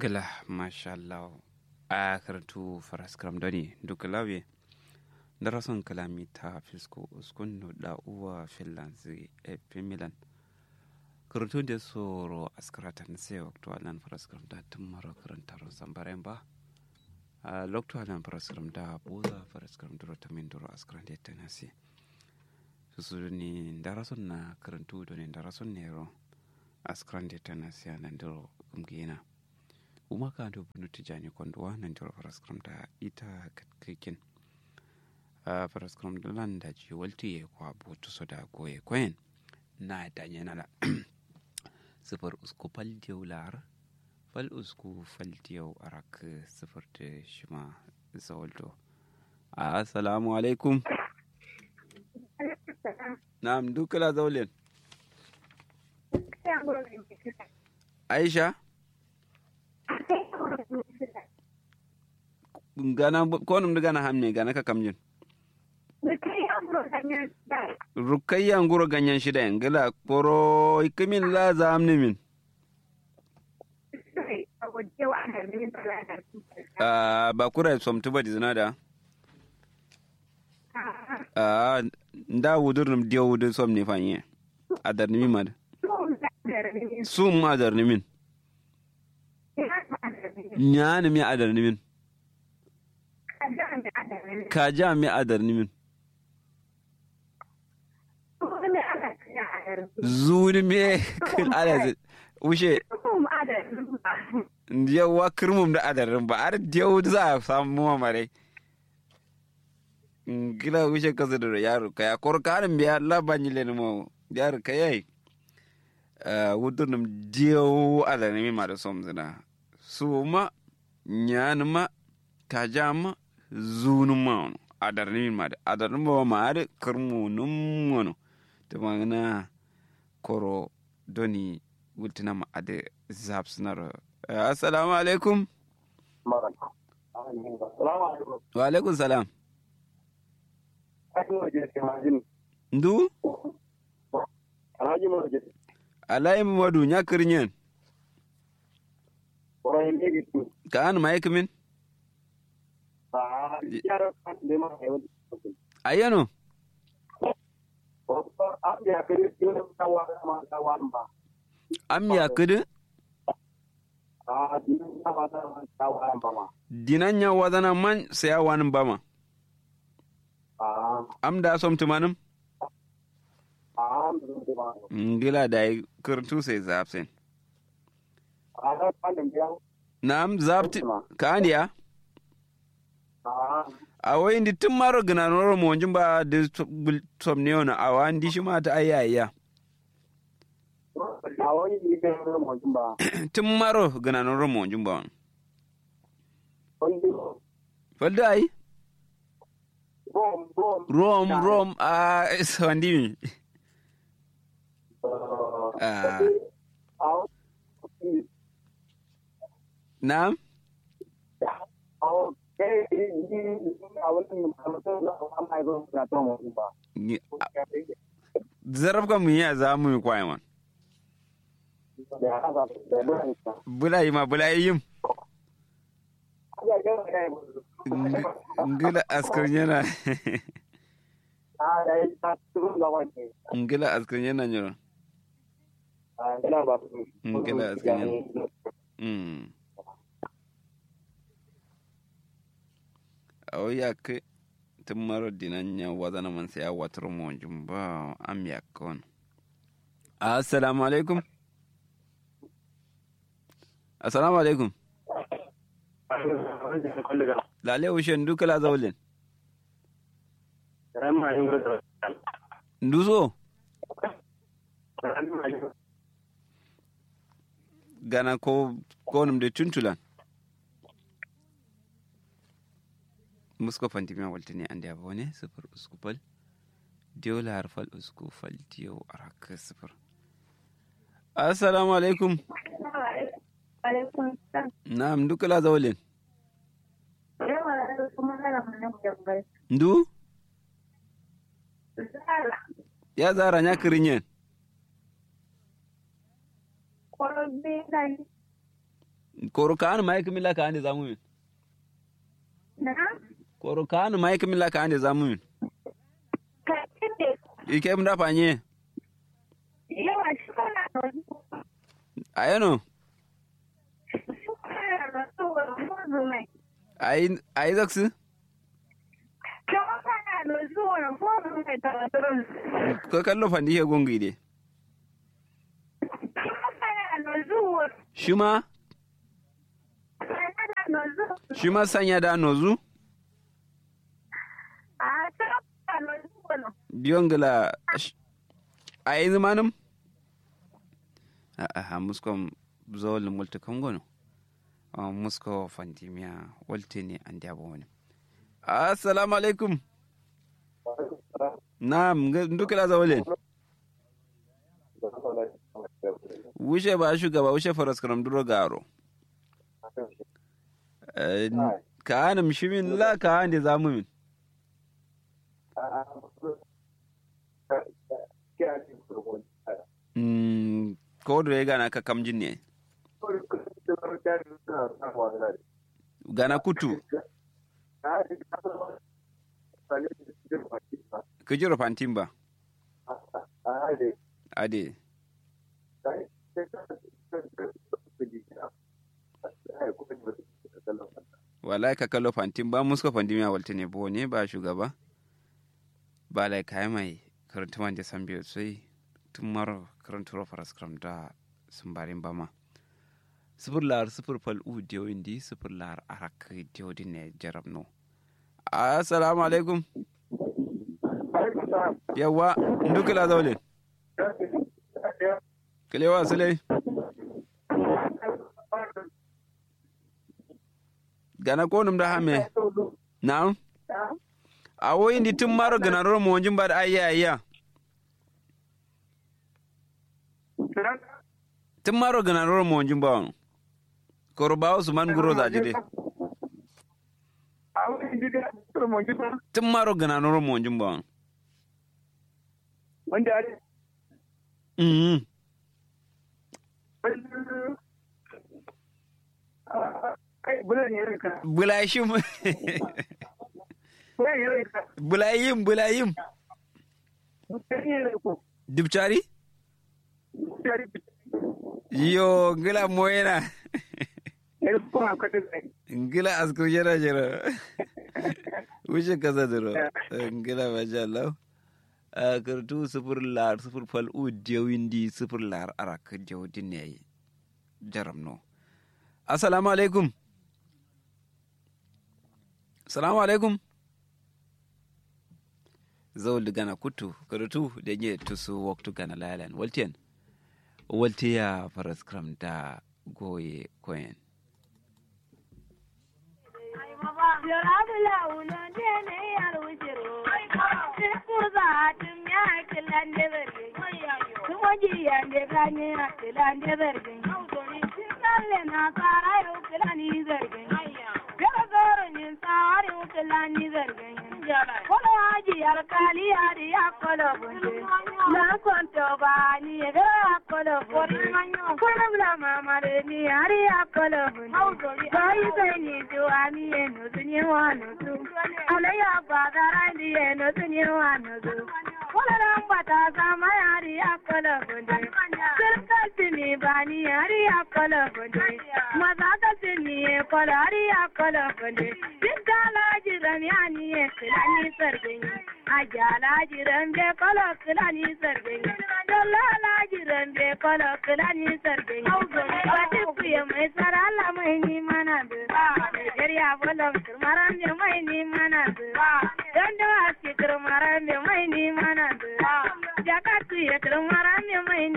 gila mashallah a karatu faraskram doni duka lawe darason kalami ta fisko uskun da uwa finlands e milan karatu da soro askaratan sai waktu alan faraskram da tun mara karantar zambaren ba a loktu alan faraskram da boza faraskram duro ta min duro askaran da tanasi su ni darason na karantu doni darason nero askaran da tanasi anan duro kumgina uma ka do bunu tijani kondo wa nan joro paraskram da ita katkikin a paraskram da lan da ji walti ye kwa botu so da goye kwen na da yana la sifar usku fal diyau lar fal usku fal diyau arak sifar da shima zawalto assalamu alaikum na'am dukala zaulin aisha gana konum da gana hamne gana ka kamjin rukayya nguro ganyen shida yin gila koro ikimin la za amni min ba kura somtu ba dizina da nda wudur num diyo wudur som ne fanye adar nimi mad sum adar nimin nyani mi adar nimin ka ja mi adar nimin zuni me ala ushe yawa kirmum da adarin ba har yau za a samu mamare gila ushe kasa da yaro ka ya kor karin biya labanyi le mo yaro ka yayi wudurnum diyo adarnimi ma da som zina su ma nyani ma ka ja ma zunun ma wani adarnimi ma da adarnimi ba ma har kirmu nun wani ta magana koro doni wultina ma ade zap suna assalamu alaikum wa alaikum salam ndu alhaji mamadu nya kirnyen ka an ma yakimin ayano am ya kudu dinan ya wadana man saya wani bama am da som tumanin ngila da yi kirtu sai zafsin na'am zafti ka andiya a wai ndi tun maro gina noro mo ba da som ne wani a wani di shi ma ta ayya tun maro gina noro mo ba wani falda ai rom rom a wandi mi Na'am? Zarab ka mun yi za mu yi kwaye man. Bula yi ma bula yi yin. Ngila askar yana. Ngila askar yana nyoro. Ngila askar yana. Mm. o yak tɩ maro dĩna yã wazana man sẽn yaa watr moonjum ba am yak wãn assalamu alaikum assalamu alaikum lale wushen duka la zaulin nduso gana ko konum de tuntulan musko fantimiya waltini ande aba wone sifir usku fal diyo lahar fal usku fal diyo arak sifir assalamu alaikum naam ndu kala zawlen ndu ya zara nya kirinyen koro kanu mai kimila ka ande zamu min Na? koro kanu mai kimila ka ande zamu min Ka kende. ike mda panye Yawa shi kana nozu. ayano Shi kana nozu wa fozu mai. ai ai zaksu Kama kana nozu wa fozu mai tawaturun. ko kallo fandi he gongi de Kama kana nozu wa shima kana nozu. shima sanya da nozu A kama kana nozu wa no. biyongla ai zamanum a a muskom zol multi kongono a musko fandimiya walte ne an diabo wani assalamu alaikum na'am ndukila zawale wuce ba shugaba wuce faras karam duro garo Eh, ka hana mishimin la ka hana zamu min Mm, ko da ya gana ka kamjin ne gana kutu ka jiro fantin ba ade wallahi ka kallo fantin ba muska fantin ya walta ne bo ne ba shugaba ba lai kai mai karanta man da san biyu sai tun maro karanta faras kram da sun barin ba ma sifir lar sifir fal u diyo indi sifir lar arak diyo din ne jarab no assalamu alaikum yawa ndukila zaule kilewa sule gana ko num da hame na'am a woyi ndi tun maro gana ro mo jin bad ayya ayya tun maro gana ro mo jin ba koro ba usman guro za jide tun maro gana ro mo jin ba wanda ya mhm kai bulan ya rika bulayshim bulan ya rika bulayim bulayim bulan ya rika dubchari yo ngila moyena ya rika kuma kwata zai ngila askur jera jera wuce kasa duro ngila masha Allah a kartu sufur lar sufur fal u jawindi sufur lar arak jawdin ne jaram no assalamu alaikum assalamu alaikum zawul gana kutu karatu da nye tusu waktu gana lalan waltiyan waltiya faras kram da goye koyen mai ni mana da Nigeria bolam turmaran je mai ni mana